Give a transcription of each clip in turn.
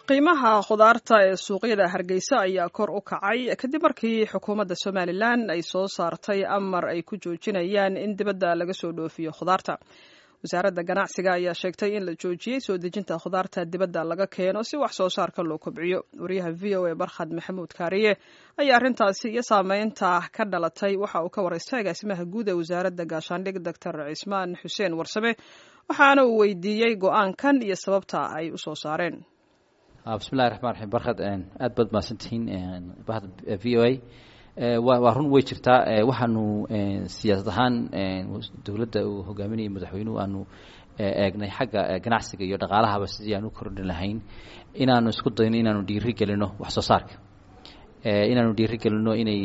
qiimaha khudaarta ee suuqyada hargeysa ayaa kor u kacay kadib markii xukuumadda somalilan ay soo saartay amar ay ku joojinayaan in dibadda laga soo dhoofiyo khudaarta wasaaradda ganacsiga ayaa sheegtay in la joojiyey soo dejinta khudaarta dibadda laga keeno si wax soo saarka loo kobciyo wariyaha v o a barkhad maxamuud kaariye ayaa arrintaasi iyo saameynta ka dhalatay waxa uu ka waraystay agaasimaha guud ee wasaaradda gaashaandhig doctor cismaan xuseen warsame waxaana uu weydiiyey go-aankan iyo sababta ay u soo saareen bismillahi raxmaan raxiim barkad aad baad mahadsantihiin bahda v o a waa run way jirtaa waxaanu siyaasad ahaan dowladda uu hogaaminayay madaxweynuhu aanu eegnay xagga ganacsiga iyo dhaqaalahaba sidii aan u kordhin lahayn inaanu isku dayno inaanu dhiiri gelino wax soo saarka inaanu dhiiri gelino inay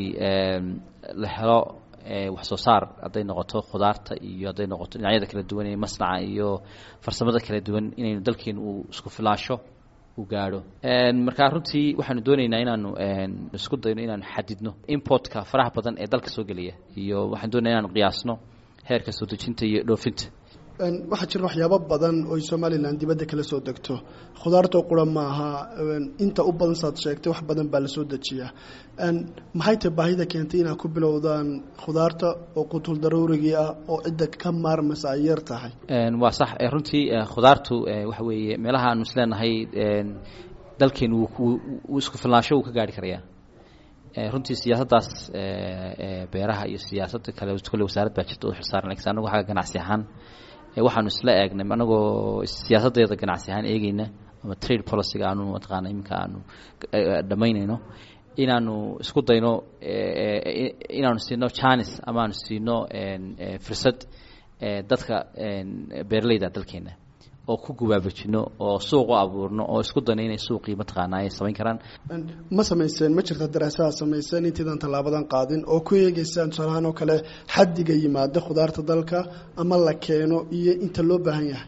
la helo wax soo saar hadday noqoto khudaarta iyo hadday noqoto dhinacyada kala duwan ee masnaca iyo farsamada kala duwan inaynu dalkeenu uu isku filaasho u gaadho markaa runtii waxaanu dooneynaa inaanu isku dayno inaanu xadidno importka faraha badan ee dalka soo geliya iyo waxaan doonaya inaanu qiyaasno heerka soo dejinta iyo dhoofinta waxaa jira waxyaabo badan oy somalilan dibadda kala soo degto khudaartoo qura maaha inta u badan saad sheegtay wax badan baa lasoo dejiyaa maxay tahay baahida keentay inaad ku bilowdaan khudaarta oo qutul daruurigii ah oo cidda ka maarmaysa ay yar tahay waa sax runtii khudaartu waxa weeye meelaha aanu isleenahay dalkeenu wuu isku filnaansho uu ka gaari karayaa runtii siyaasaddaas beeraha iyo siyaasadda kale kole wasaarad baa jirta u xilsaaran lakiin anagu xagga ganacsi ahaan waxaanu isla eegnay anagoo siyaasaddeeda ganacsi ahaan eegeyna ama trade policyga aanu mataqaana iminka aanu dhammaynayno inaanu isku dayno inaanu siino janis ama aanu siino fursad dadka beeraleyda dalkeena oo ku gubaabajino oo suuq u abuurno oo isku dayno inay suuqii mataqaana ay samayn karaan ma samayseen ma jirta daraasaha samayseen intaydan tallaabadan qaadin oo ku eegeysaan tusaalahaan oo kale xaddiga yimaada khudaarta dalka ama la keeno iyo inta loo baahan yahay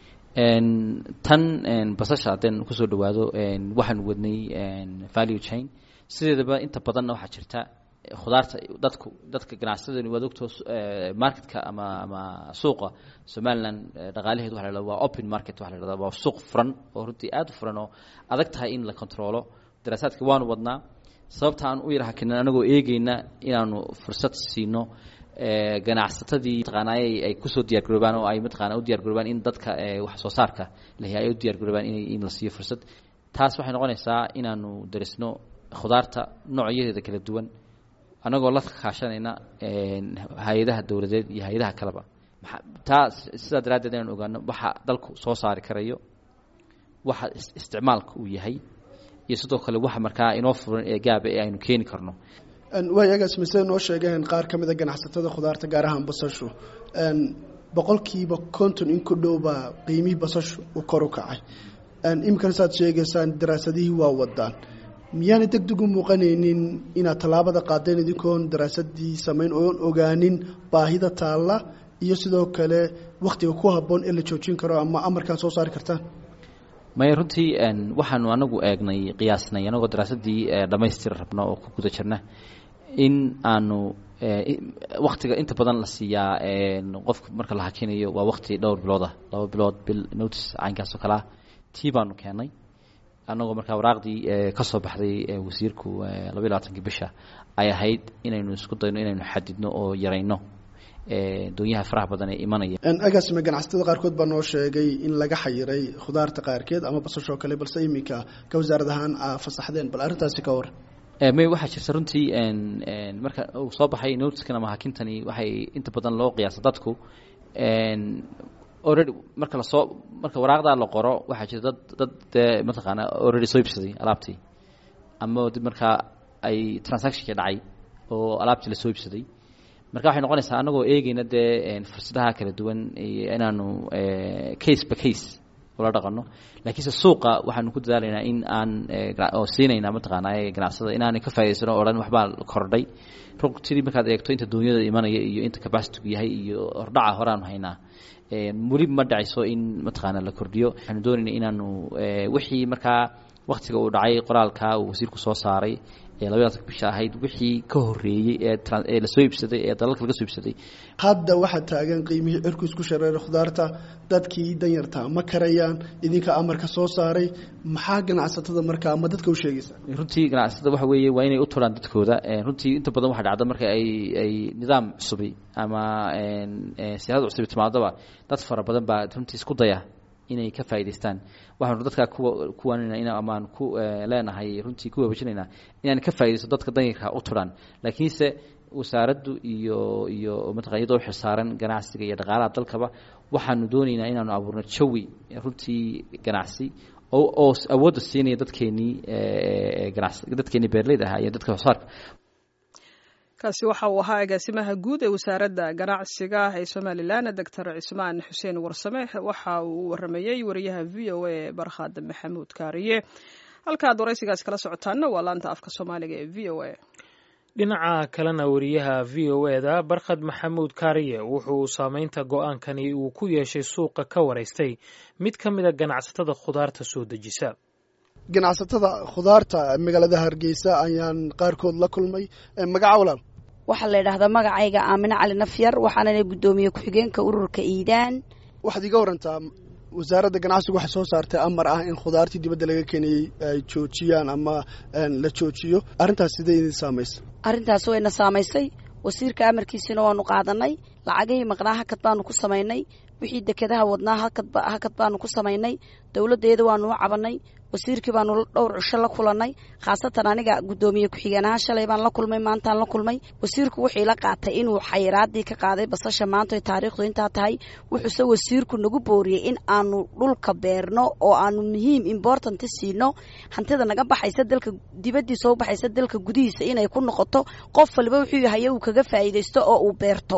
tan basasha haddeen kusoo dhawaado waxaanu wadnay value chain sideedaba inta badanna waxaa jirta khudaarta dadku dadka ganacsadani waad ogtoo marketka ama ama suuqa somalilan dhaqaalaheedu waxa la hahda waa open market waxa la hahda waa suuq furan oo runtii aad u furan oo adag tahay in la controlo daraasaadka waanu wadnaa sababta aan u yarhakinan anagoo eegeyna inaanu fursad siino ganacsatadii mataqaanay ay kusoo diyaar garoobaan oo ay mataqaana u diyar garoobaan in dadka wax soo saarka lahi ay u diyar garoobaan in in la siiyo fursad taas waxay noqonaysaa inaanu darisno khudaarta noocyadeeda kala duwan annagoo la kaashanayna hay-adaha dowladeed iyo hay-adaha kaleba taa sidaa daraaddeed inaan ogaano waxa dalku soo saari karayo waxa isticmaalka uu yahay iyo sidoo kale waxa markaa inoo furan ee gaaba ee aynu keeni karno waayagaas mise noo sheegeen qaar ka mida ganacsatada khudaarta gaar ahaan basashu boqolkiiba konton in ku dhow baa qiimihii basashu uu kor u kacay iminkana saad sheegaysaan daraasadihii waa wadaan miyaana deg deg u muuqanaynin inaad tallaabada qaadeen idinkoon daraasadii samayn oon ogaanin baahida taalla iyo sidoo kale wakhtiga ku habboon ee la joojin karo ama amarkaan soo saari kartaan maya runtii waxaanu anagu eegnay qiyaasnay anagoo daraasadii dhammaystira rabno oo ku guda jirna in aanu waktiga inta badan la siiyaa qofka marka la hakinayo waa wakti dhowr bilood ah laba bilood bil notice caynkaas oo kalea tii baanu keenay annagoo markaa waraaqdii ka soo baxday wasiirku labaiy labaatankii bisha ay ahayd inaynu isku dayno inaynu xadidno oo yarayno doonyaha faraha badan ee imanaya agaasime ganacsatada qaarkood baa noo sheegay in laga xayiray khudaarta qaarkeed ama basashoo kale balse iminka ka wasaarad ahaan aa fasaxdeen bal arrintaasi ka war may waxaa jirta runtii marka uu soo baxay notiskan ama hakintani waxay inta badan loo qiyaasa dadku already marka lasoo marka waraaqdaa la qoro waxaa jira dad dad dee mataqaana already soo iibsaday alaabtii ama dib markaa ay transactionka dhacay oo alaabtii lasoo iibsaday marka waxay noqonaysaa anagoo eegeyna dee fursadaha kala duwan inaanu case by case ula dhaqano laakiinse suuqa waxaanu ku dadaalaynaa in aan oo siinayna mataqaana ganacsada inaanay ka faa'idaysano o dhan waxbaa kordhay rugtidii markaad eegto inta duunyada imanaya iyo inta capacitigu yahay iyo hordhaca horeaanu haynaa weli ma dhacayso in mataqaana la kordhiyo waxaanu doonayna inaanu wixii markaa waktiga uu dhacay qoraalka uu wasiirku soo saaray ee labadaas bisha ahayd wixii ka horeeyey ee lasoo iibsaday ee dalalka laga soo iibsaday hadda waxaa taagan qiimihii cirku isku shareera khudaarta dadkii danyarta ma karayaan idinka amarka soo saaray maxaa ganacsatada markaa ama dadka u sheegaysa runtii ganacsatada waxa weeye waa inay u turaan dadkooda runtii inta badan waxaa dhacda marka ay ay nidaam cusubi ama siyaasad cusubi timaadaba dad fara badan baa runtii isku daya inay ka faa'idaystaan waxaanu dadkaa kuwa kuwanina in amaan ku leenahay runtii ku waabajinaynaa inaan ka faaidaysto dadka danyarka u turaan laakiinse wasaaraddu iyo iyo mataqan iyadoo xilsaaran ganacsiga iyo dhaqaalaha dalkaba waxaanu doonaynaa inaanu abuurno jawi runtii ganacsi oo oo awoodda siinaya dadkeenii ganas dadkeenii beerleyda ahaa iyo dadka hosaarka kaasi waxa uu ahaa agaasimaha guud ee wasaaradda ganacsiga ee somalilan doctor cismaan xuseen warsame waxa uu waramayey wariyaha v o a barkhad maxamuud kaariye halkaad waraysigaas kala socotaanna waa laanta afka soomaaliga ee v o a dhinaca kalena wariyaha v o eda barkhad maxamuud kaariye wuxuu saameynta go-aankani uu ku yeeshay suuqa ka waraystay mid ka mida ganacsatada khudaarta soo dejisa ganacsatada khudaarta magaalada hargeysa ayaan qaarkood la kulmay magaca walaal waxaa la yidhaahdaa magacayga aamine cali nafyar waxaanana guddoomiye ku-xigeenka ururka iidaan waxaad iga warantaa wasaaradda ganacsigu waxay soo saartay amar ah in khudaartii dibadda laga keenayey ay joojiyaan ama la joojiyo arrintaas sidee idin saamaysa arrintaas wayna saamaysay wasiirka amarkiisina waanu qaadanay lacagihii maqnaa hakad baanu ku samaynay wixii dekedaha wadnaa hakad baanu ku samaynay dowladdeeda waanu u cabanay wasiirkii baanu dhowr cisho la kulannay khaasatan aniga guddoomiye ku-xigeen ahaan shalay baan la kulmay maantaan la kulmay wasiirku wuxuu ila qaatay inuu xayiraadii ka qaaday basasha maanta ay taariikhdu intaa tahay wuxuuse wasiirku nagu booriyey in aanu dhulka beerno oo aanu muhiim importanti siino hantida naga baxaysa dalka dibaddiisa u baxaysa dalka gudihiisa inay ku noqoto qof waliba wuxuu yahay uu kaga faa'iidaysto oo uu beerto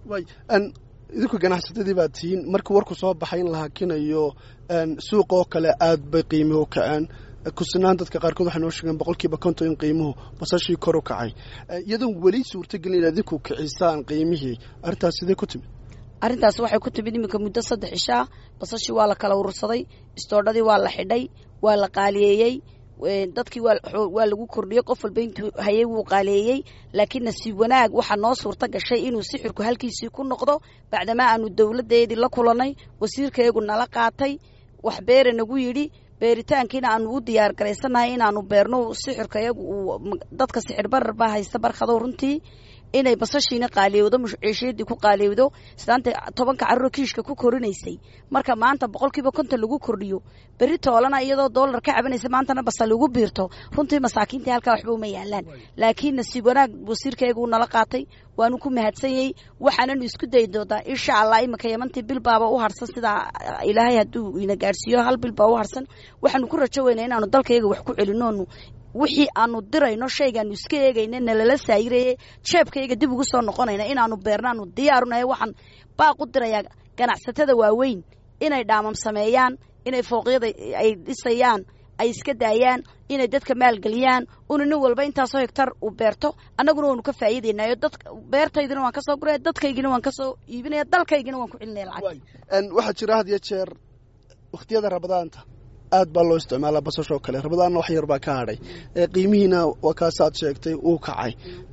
idinku ganacsatadii baad tihiin markii warku soo baxay in la hakinayo suuqa oo kale aad bay qiimuhu kaceen kusinaan dadka qaarkood waxay noo sheegeen boqolkiiba konton in qiimuhu basashii kor u kacay iyadoon weli suurtagelin inaad idinku kicisaan qiimihii arrintaas sidee ku timid arrintaas waxay ku timid iminka muddo saddex ishaa basashii waa la kala urursaday istoodhadii waa la xidhay waa la qaaliyeeyey dadkii waa lagu kordhiyey qof walba intuu hayay wuu qaaleeyey laakiin nasiib wanaag waxaa noo suurta gashay inuu sixirku halkiisii ku noqdo bacdamaa aanu dowladdeedii la kulannay wasiirkayagu nala qaatay wax beere nagu yidhi beeritaankiina aanu u diyaar garaysannahay inaanu beerno sixirka iyagu uu dadka sixir barar baa haysta barkadow runtii inay basashiina qaaliyowdo muciishiyadii ku qaaliyowdo sidaanta tobanka carruur kiishka ku korinaysay marka maanta boqolkiiba konton lagu kordhiyo berri toolana iyadoo doolar ka cabanaysa maantana basal lagu biirto runtii masaakiintii halkaa waxba uma yaalaan laakiin nasiib wanaag wasiirkayga uu nala qaatay waanu ku mahadsanyey waxaananu isku dayi doontaa insha allah iminka yamantii bil baaba u harsan sidaa ilaahay hadduu ina gaadhsiiyo hal bil baa u harsan waxaanu ku rajo weynaa inaanu dalkayaga wax ku celinoonu wixii aanu dirayno shaygaanu iska eegayna nalala saayiraye jeebkayga dib ugu soo noqonayna inaanu beernaanu diyaarunahay waxaan baaq u dirayaa ganacsatada waaweyn inay dhaamam sameeyaan inay fooqyada ay dhisayaan ay iska daayaan inay dadka maalgeliyaan una nin walba intaasoo hegtar uu beerto annaguna waanu ka faa'iidaynayo dad beertaydina waan kasoo guraya dadkaygina waan kasoo iibinaya dalkaygina waan ku celinaya lacag waxaa jira had iyo jeer wakhtiyada rabadaanta aad baa loo isticmaalaa basashoo kale rabadaanna wax yar baa ka hadhay qiimihiina waa kaasaad sheegtay uu kacay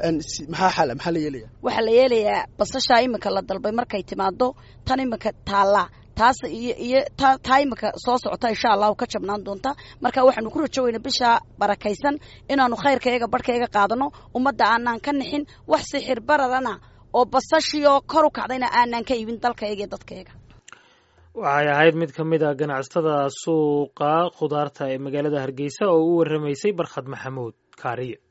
maxaa xala maxaa la yeelaya waxaa la yeelayaa basashaa iminka la dalbay markay timaado tan iminka taallaa taas iyo iyo taa iminka soo socota insha allahu ka jabnaan doonta marka waxaanu ku rajo weyna bishaa barakaysan inaanu khayrkayaga barhkayaga qaadano ummadda aanaan ka nixin wax sixir bararana oo basashiioo kor u kacdayna aanaan ka iibin dalkayaga iyo dadkayaga waxay ahayd mid ka mid a ganacsatada suuqa khudaarta ee magaalada hargeysa oo u warramaysay barkhad maxamuud kaariye